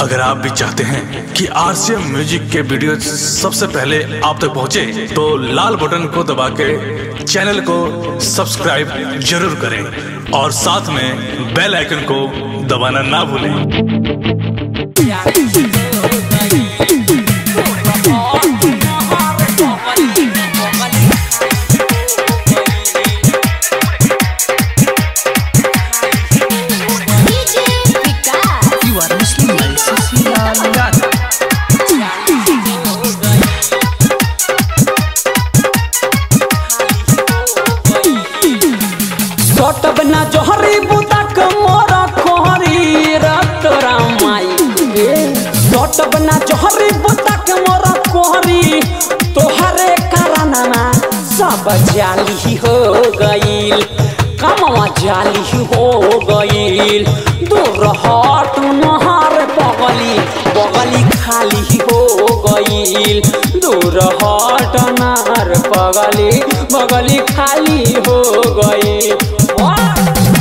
अगर आप भी चाहते हैं कि आरसीएम म्यूजिक के वीडियो सबसे पहले आप तक पहुंचे, तो लाल बटन को दबा के चैनल को सब्सक्राइब जरूर करें और साथ में बेल आइकन को दबाना ना भूलें DJ Vikas. You are listening my Cecilia Lagana. सटब ना जोहरी बुतक मोर कोहरी रत रामाई सटब ना जोहरी बुतक मोर कोहरी तोहरे कारणमा सब जाली हो गईल कमवा जाली हो गईल दूर हट नहर बगली बगली खाली हो गईल दूर हट नहर बगली बगली खाली हो गईल वाह!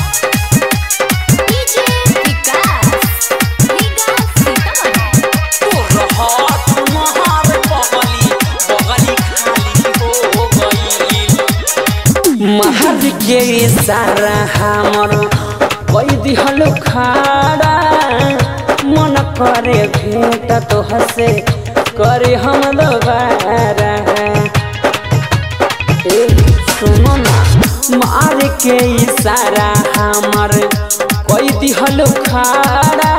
DJ Vikas. Vikas Sitaman. दूर हट नहर बगली बगली खाली हो गईल महर के सारा हमर कई दिहल खाड़ा मन करे भेंट तो हसे करे हम दोबारा ए सुनो ना मार के इशारा हमर कई दिहल खाड़ा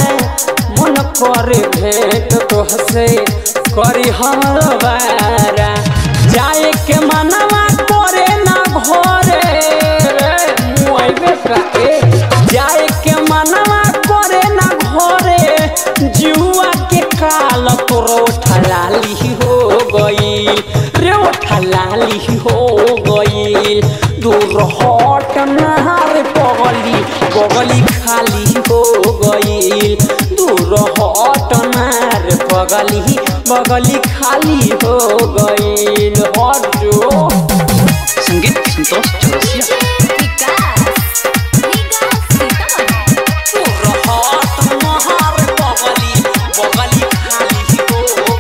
मन करे भेंट तो हसे करे हम दोबारा जाए के मनवा करे ना घरे रे मुआइबे का ए जाए के मनवा करे ना घरे जुआ के काल तोरो ठलाली हो गईल रे ओ ठलाली हो गईल दूर हट नहार पगली पगली खाली हो गईल दूर हट नार पगली बगली खाली हो गईल हट जो संगीत Santosh Chaurasia DJ Vikas. Vikas Sitaman. दूर हट नहार पगली बगली खाली हो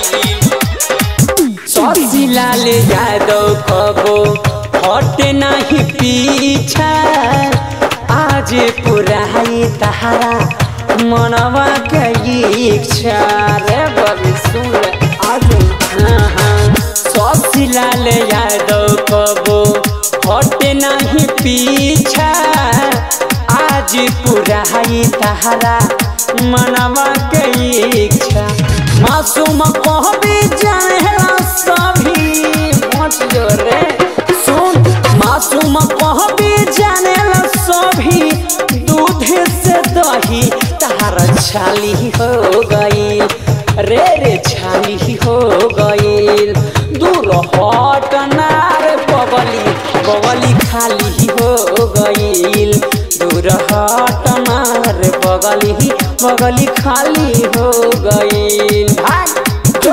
गईल शशिलाल यादव कबो हटे नहीं पीछा आज पुराई तहारा मनवा के इच्छा रे बबी सुन आज हाँ हाँ शशिलाल यादव कबो हटे नहीं पीछा आज पुराई तहारा मनवा के इच्छा मासूम कहबी जानेला सभी मच जो रे सुन मासूम कहबी जानेला सभी दूध से दही तार छाली हो गई रे रे छाली हो गईल दूर हट नार बगली बगली खाली हो गईल दूर हट नार बगली बगली खाली हो गईल भाग जो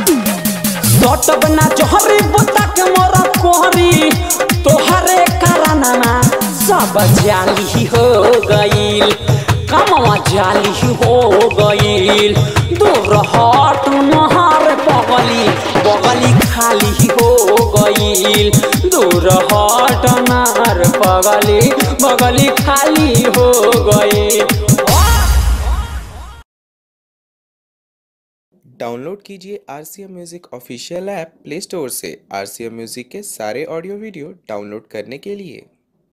सटब ना जोहरी बुतक मोर कोहरी तोहरे कारणमा सब जाली हो गईल कमवा जाली हो गईल दूर हट नहर बगली बगली खाली हो गईल दूर हट नहर बगली बगली खाली हो गईल डाउनलोड कीजिए R C M music official app play store से आर सी एम म्यूज़िक के सारे ऑडियो वीडियो डाउनलोड करने के लिए